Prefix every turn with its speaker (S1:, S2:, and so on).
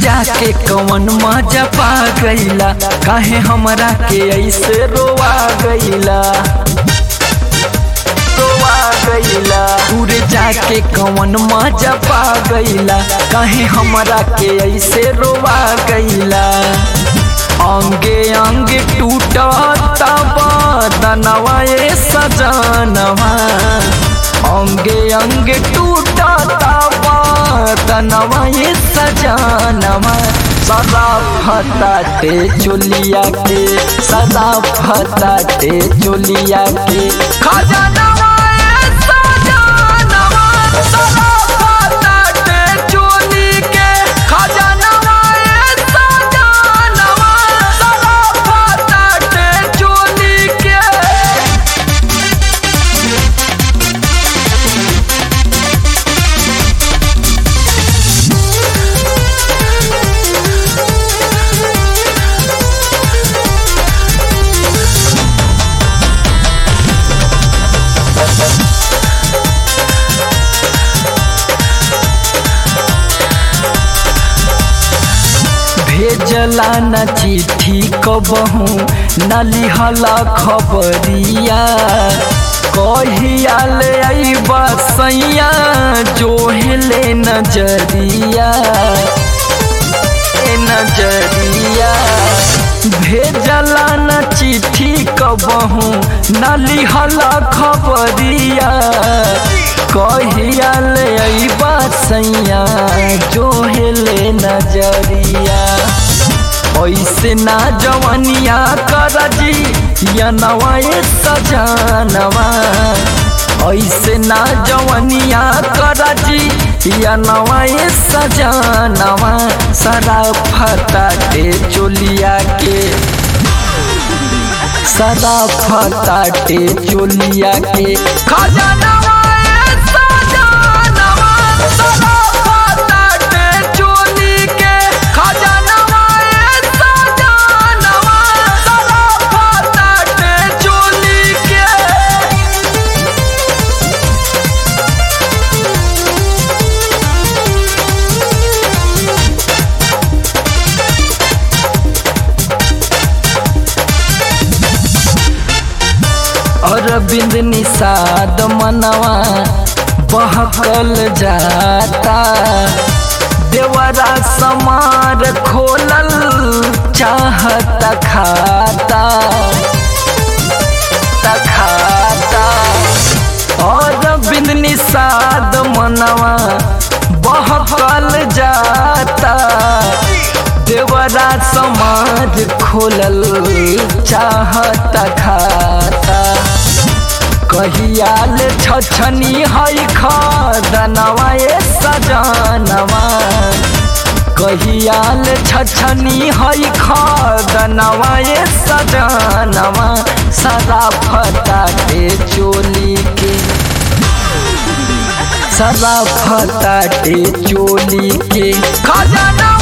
S1: जाके कवन मजा पा गईला काहे हमरा के ऐसे रोवा गईला रोवा गईला दूर जाके कवन मजा पा गईला काहे हमरा के ऐसे रोवा गईला अंगे अंगे टूटता बदनवा ए सजनवा अंगे अंगे टूटता बदनवा ए सजनवा सदा फताते चोलिया के सदा फताते चोलिया के खजनवा ए सजनवा सदा फताते चोली के खजनवा ए सजनवा सदा फताते चोली के भेजला न चिट्ठी कबहू न लिहला खबरिया कहिया ले अइबा सैया जोहले नजरिया ए नजरिया भेजला न चिट्ठी कबहू न लिहला खबरिया कहिया ले अइबा सैया जोहले नजरिया ऐसे ना जवनिया कर जी या नवाए सजनवा ऐसे ना जवनिया कर जी या नवाए सजनवा सरा फताटे चोलिया के सदा फताटे चोलिया के खजनवा ए सजनवा सदा फताटे चोली के खजनवा ए सजनवा सदा फताटे चोली के अरविंद निषाद मनवा बहकल जाता देवरा समार खोलल चाहत खाता खाता अरविंद निषाद मनवा बहकल जाता देवरा समाज खोलल चाहत खाता कहियाल छछनी है खदनवा ए सजनवा कहियाल छछनी है खदनवा ए सजनवा सदा फताटे चोली के सदा फताटे चोली के खजना